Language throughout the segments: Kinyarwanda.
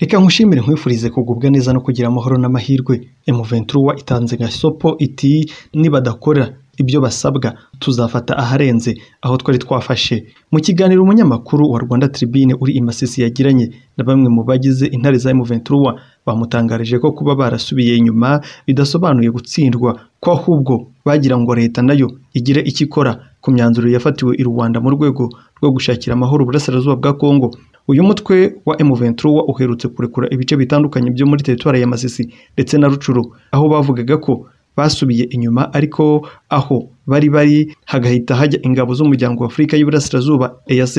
Reka nkushimire nkwifurize kugubwa neza no kugira amahoro n'amahirwe emuventuruwa itanze gasopo iti nibadakorera ibyo basabwa tuzafata aharenze aho twari twafashe mu kiganiro umunyamakuru wa rwanda tribune uri i masisi yagiranye na bamwe mu bagize intare za emuventuruwa bamutangarije ko kuba barasubiye inyuma bidasobanuye gutsindwa ko ahubwo bagira ngo leta nayo igire icyo ikora ku myanzuro yafatiwe i rwanda mu rwego rwo gushakira amahoro uburasirazuba bwa kongo uyu mutwe wa M23 uherutse kurekura ibice bitandukanye byo muri teritwari ya Masisi ndetse na Rucuru aho bavugaga ko basubiye inyuma ariko aho bari bari hagahita hajya ingabo z'umuryango wa Afurika y'Iburasirazuba EAC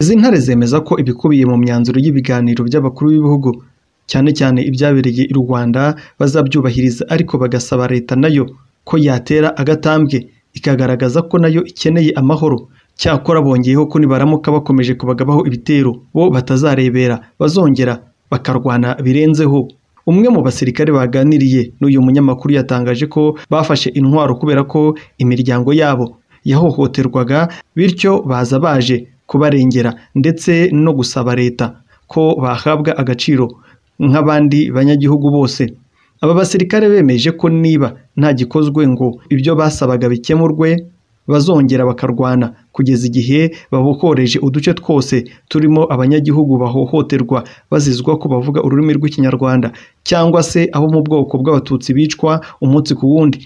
izi ntare zemeza ko ibikubiye mu myanzuro y'ibiganiro by'abakuru b'ibihugu cyane cyane ibyabereye i Rwanda bazabyubahiriza ariko bagasaba leta nayo ko yatera agatambwe ikagaragaza ko nayo ikeneye amahoro cyakora bongeyeho ko nibaramuka bakomeje kubagabaho ibitero bo batazarebera bazongera bakarwana birenzeho umwe mu basirikare baganiriye n'uyu munyamakuru yatangaje ko bafashe intwaro kubera ko imiryango yabo yahohoterwaga bityo baza baje kubarengera ndetse no gusaba leta ko bahabwa agaciro nk'abandi banyagihugu bose aba basirikare bemeje ko niba nta gikozwe ngo ibyo basabaga bikemurwe bazongera bakarwana kugeza igihe babokoreje uduce twose turimo abanyagihugu bahohoterwa bazizwa ko bavuga ururimi rw'ikinyarwanda cyangwa se abo mu bwoko bw'abatutsi bicwa umunsi ku wundi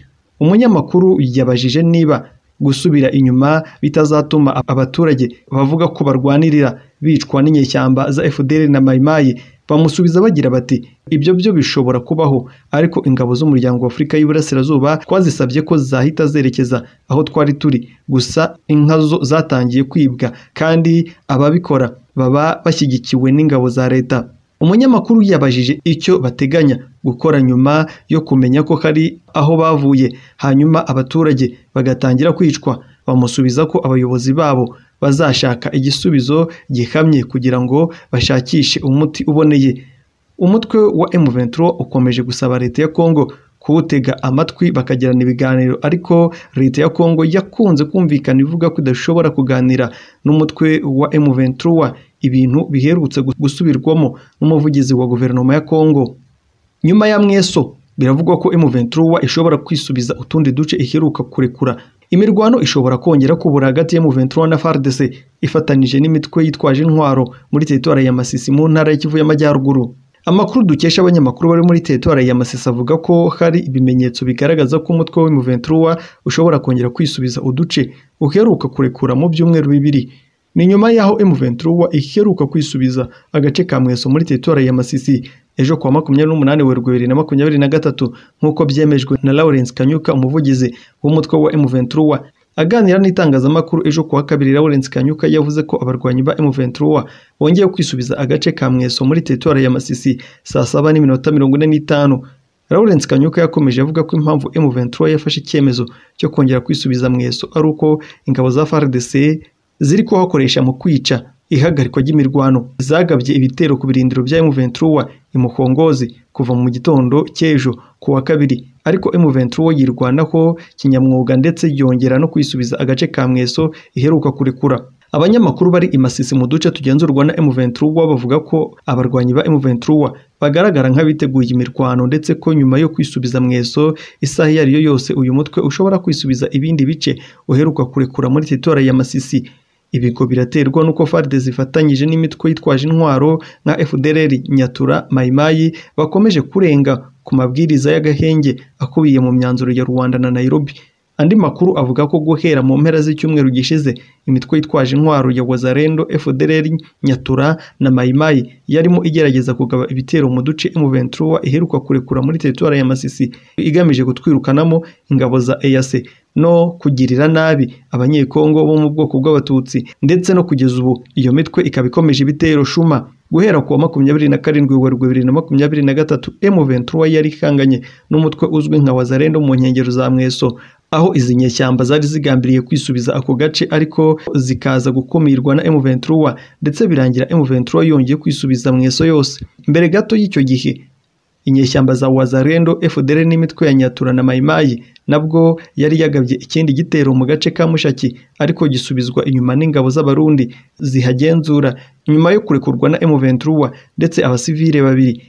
umunyamakuru yabajije niba gusubira inyuma bitazatuma abaturage bavuga ko barwanirira bicwa n'inyeshyamba za FDL na mayimayi bamusubiza bagira bati ibyo byo bishobora kubaho ariko ingabo z'umuryango wa Afurika y'Iburasirazuba twazisabye ko zahita zerekeza aho twari turi gusa inka zo zatangiye kwibwa kandi ababikora baba bashyigikiwe n'ingabo za leta umunyamakuru yabajije icyo bateganya gukora nyuma yo kumenya ko hari aho bavuye hanyuma abaturage bagatangira kwicwa bamusubiza ko abayobozi babo bazashaka igisubizo gihamye kugira ngo bashakishe umuti uboneye umutwe wa M23 ukomeje gusaba leta ya Kongo kuwutega amatwi bakagirana ibiganiro ariko leta ya Kongo yakunze kumvikana ivuga ko idashobora kuganira n'umutwe wa M23 ibintu biherutse gusubirwamo n'umuvugizi wa guverinoma ya Kongo nyuma ya mweso biravugwa ko M23 ishobora kwisubiza utundi duce iheruka kurekura imirwano ishobora kongera kubura hagati ya M23 na FARDC ifatanije n'imitwe yitwaje intwaro muri teritwari ya Masisi mu ntara y'Ikivu y'Amajyaruguru amakuru dukesha abanyamakuru bari muri teritwari ya Masisi avuga ko hari ibimenyetso bigaragaza ko umutwe wa M23 ushobora kongera kwisubiza uduce uheruka kurekura mu byumweru bibiri ni nyuma y'aho M23 iheruka kwisubiza agace ka Mweso muri teritwari ya Masisi ejo kuwa makumyabiri n'umunani werurwe bibiri na makumyabiri na gatatu nk'uko byemejwe na Lawrence Kanyuka umuvugizi w'umutwe wa M23 aganira n'itangazamakuru ejo kuwa kabiri Lawrence Kanyuka yavuze ko abarwanyi ba M23 bongeye kwisubiza agace ka Mweso muri teritwari ya Masisi saa saba n'iminota mirongo ine n'itanu Lawrence Kanyuka yakomeje avuga ko impamvu M23 yafashe icyemezo cyo kongera kwisubiza Mweso ari uko ingabo za FARDC ziri kuhakoresha mu kwica ihagarikwa ry'imirwano zagabye ibitero ku birindiro bya M23 imukongozi kuva mu gitondo cy'ejo kuwa kabiri ariko M23 yirwanaho kinyamwuga ndetse yongera no kwisubiza agace ka Mweso iheruka kurekura abanyamakuru bari i Masisi mu duce tugenzurwa na M23 bavuga ko abarwanyi ba M23 bagaragara nk'abiteguye imirwano ndetse ko nyuma yo kwisubiza Mweso isaha iyo ari yo yose uyu mutwe ushobora kwisubiza ibindi bice uheruka kurekura muri teritwari ya Masisi ibi ngo biraterwa n'uko farde zifatanyije n'imitwe yitwaje intwaro nka FDLR Nyatura Mayimayi bakomeje kurenga ku mabwiriza y'agahenge akubiye mu myanzuro ya Rwanda na Nairobi andi makuru avuga ko guhera mu mpera z'icyumweru gishize imitwe yitwaje intwaro ya Wazalendo FDLR Nyatura na Mayimayi yarimo igerageza kugaba ibitero mu duce M23 iheruka kurekura muri teritwari ya Masisi igamije gutwirukanamo ingabo za EAC no kugirira nabi abanyekongo bo mu bwoko bw'abatutsi ndetse no kugeza ubu iyo mitwe ikaba ikomeje ibitero shuma guhera kuwa makumyabiri na karindwi werurwe bibiri na makumyabiri na gatatu M23 yari ihanganye n'umutwe uzwi nka Wazalendo mu nkengero za Mweso aho izi nyeshyamba zari zigambiriye kwisubiza ako gace ariko zikaza gukumirwa na M23 ndetse birangira M23 yongeye kwisubiza Mweso yose mbere gato y'icyo gihe inyeshyamba za wazarendo fdr n'imitwe ya nyatura na mayimayi nabwo yari yagabye ikindi gitero mu gace ka mushaki ariko gisubizwa inyuma n'ingabo z'abarundi zihagenzura nyuma yo kurekurwa na m23 ndetse abasivile babiri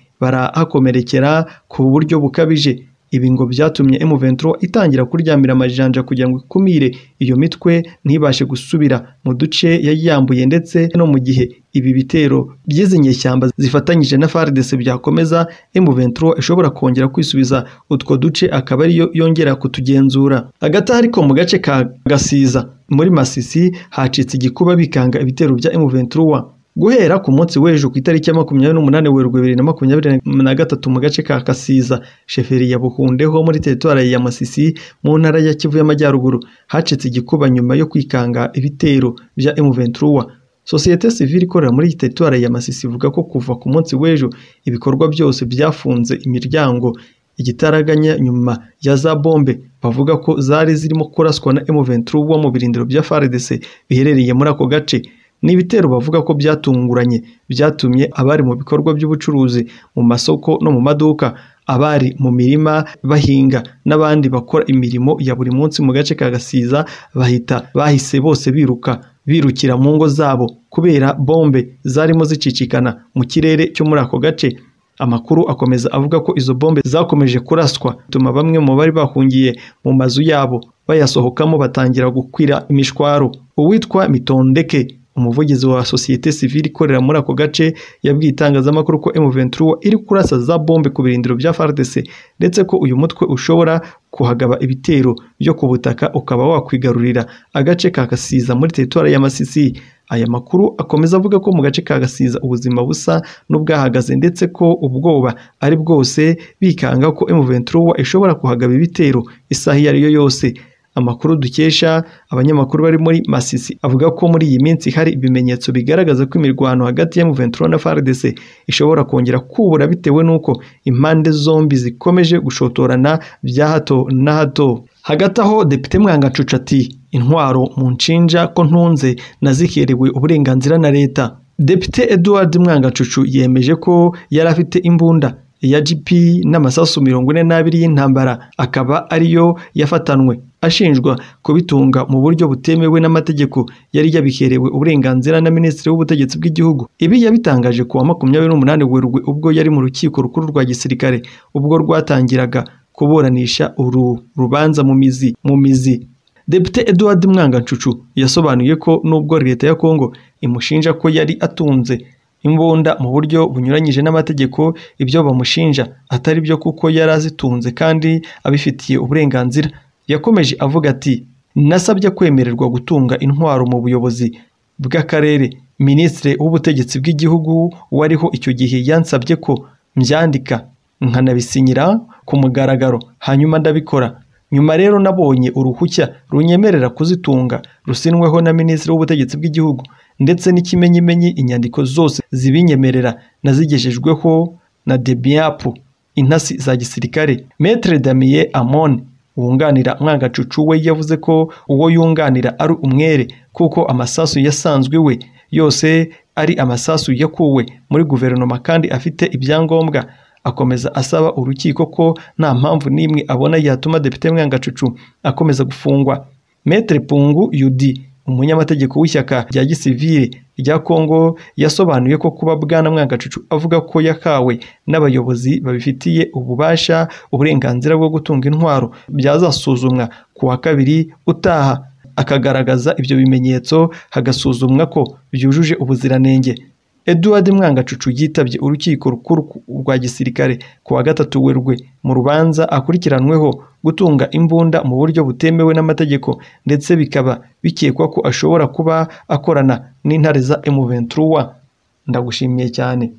barahakomerekera ku buryo bukabije ibi ngo byatumye M23 itangira kuryamira amajanja kugira ngo ikumire iyo mitwe ntibashe gusubira mu duce yayiyambuye ndetse no mu gihe ibi bitero by'izi nyeshyamba zifatanyije na FARDC byakomeza M23 ishobora kongera kwisubiza utwo duce akaba ariyo yongera kutugenzura hagati ariko mu gace ka Gasiza muri Masisi hacitse igikuba bikanga ibitero bya M23 guhera ku munsi w'ejo ku itariki ya makumyabiri n'umunani werurwe bibiri na makumyabiri na gatatu mu gace ka kasiza sheferi ya buhundeho muri teritwari ya masisi mu ntara ya kivu y'amajyaruguru hacitse igikuba nyuma yo kwikanga ibitero bya M23 sosiyete sivile ikorera muri teritwari ya masisi ivuga ko kuva ku munsi w'ejo ibikorwa byose byafunze imiryango igitaraganya nyuma ya za bombe bavuga ko zari zirimo kuraswa na M23 mu birindiro bya FARDC biherereye muri ako gace ni ibitero bavuga ko byatunguranye byatumye abari mu bikorwa by'ubucuruzi mu masoko no mu maduka abari mu mirima bahinga n'abandi bakora imirimo ya buri munsi mu gace ka gasiza bahita bahise bose biruka birukira mu ngo zabo kubera bombe zarimo zicicikana mu kirere cyo muri ako gace amakuru akomeza avuga ko izo bombe zakomeje kuraswa bituma bamwe mu bari bahungiye mu mazu yabo bayasohokamo batangira gukwira imishwaro uwitwa mitondeke umuvugizi wa sosiyete sivile ikorera muri ako gace yabwiye itangazamakuru ko M23 iri kurasa za bombe ku birindiro bya FARDC ndetse ko uyu mutwe ushobora kuhagaba ibitero byo ku butaka ukaba wakwigarurira agace ka Gasiza muri teritwari ya Masisi aya makuru akomeza avuga ko mu gace ka Gasiza ubuzima busa n'ubwahagaze ndetse ko ubwoba ari bwose bikanga ko M23 ishobora kuhagaba ibitero isaha iyo ari yo yose amakuru dukesha abanyamakuru bari muri Masisi avuga ko muri iyi minsi hari ibimenyetso bigaragaza ko imirwano hagati ya M23 na FARDC ishobora kongera kubura bitewe n'uko impande zombi zikomeje gushotorana bya hato na hato hagati aho Depite Mwangacuca ati intwaro mu nshinja ko ntunze nazikerewe uburenganzira na leta Depite Edward Mwangacucu yemeje ko yari afite imbunda ya GP n'amasasu mirongo ine n'abiri y'intambara akaba ariyo yafatanwe ashinjwa kubitunga mu buryo butemewe n'amategeko yari yabikerewe uburenganzira na minisitiri w'ubutegetsi bw'igihugu ibi yabitangaje kuwa makumyabiri n'umunani werurwe ubwo yari mu rukiko rukuru rwa gisirikare ubwo rwatangiraga kuburanisha uru rubanza mu mizi mu mizi Depite Edward Mwangancucu yasobanuye ko nubwo leta ya Kongo imushinja ko yari atunze imbunda mu buryo bunyuranyije n'amategeko ibyo bamushinja atari byo kuko yari azitunze kandi abifitiye uburenganzira yakomeje avuga ati nasabye kwemererwa gutunga intwaro mu buyobozi bw'akarere minisitiri w'ubutegetsi bw'igihugu wariho icyo gihe yansabye ko mbyandika nkanabisinyira ku mugaragaro hanyuma ndabikora nyuma rero nabonye uruhushya runyemerera kuzitunga rusinweho na minisitiri w'ubutegetsi bw'igihugu ndetse n'ikimenyimenyi inyandiko zose zibinyemerera nazigejejweho na debiyapu intasi za gisirikare metre damiye amone wunganira mwangacucu we yavuze ko uwo yunganira ari umwere kuko amasasu yasanzwe we yose ari amasasu yakuwe muri guverinoma kandi afite ibyangombwa akomeza asaba urukiko ko nta mpamvu n'imwe abona yatuma depite mwangacucu akomeza gufungwa metre pungu yudi umunyamategeko w'ishyaka rya gisivile rya kongo yasobanuye ko kuba bwana mwangacucu avuga ko yakawe n'abayobozi babifitiye ububasha uburenganzira bwo gutunga intwaro byazasuzumwa ku wa kabiri utaha akagaragaza ibyo bimenyetso hagasuzumwa ko byujuje ubuziranenge Edward Mwangacucu yitabye urukiko rukuru rwa gisirikare ku wa gatatu werurwe mu rubanza akurikiranweho gutunga imbunda mu buryo butemewe n'amategeko ndetse bikaba bikekwa ko ashobora kuba akorana n'intare za M23 ndagushimiye cyane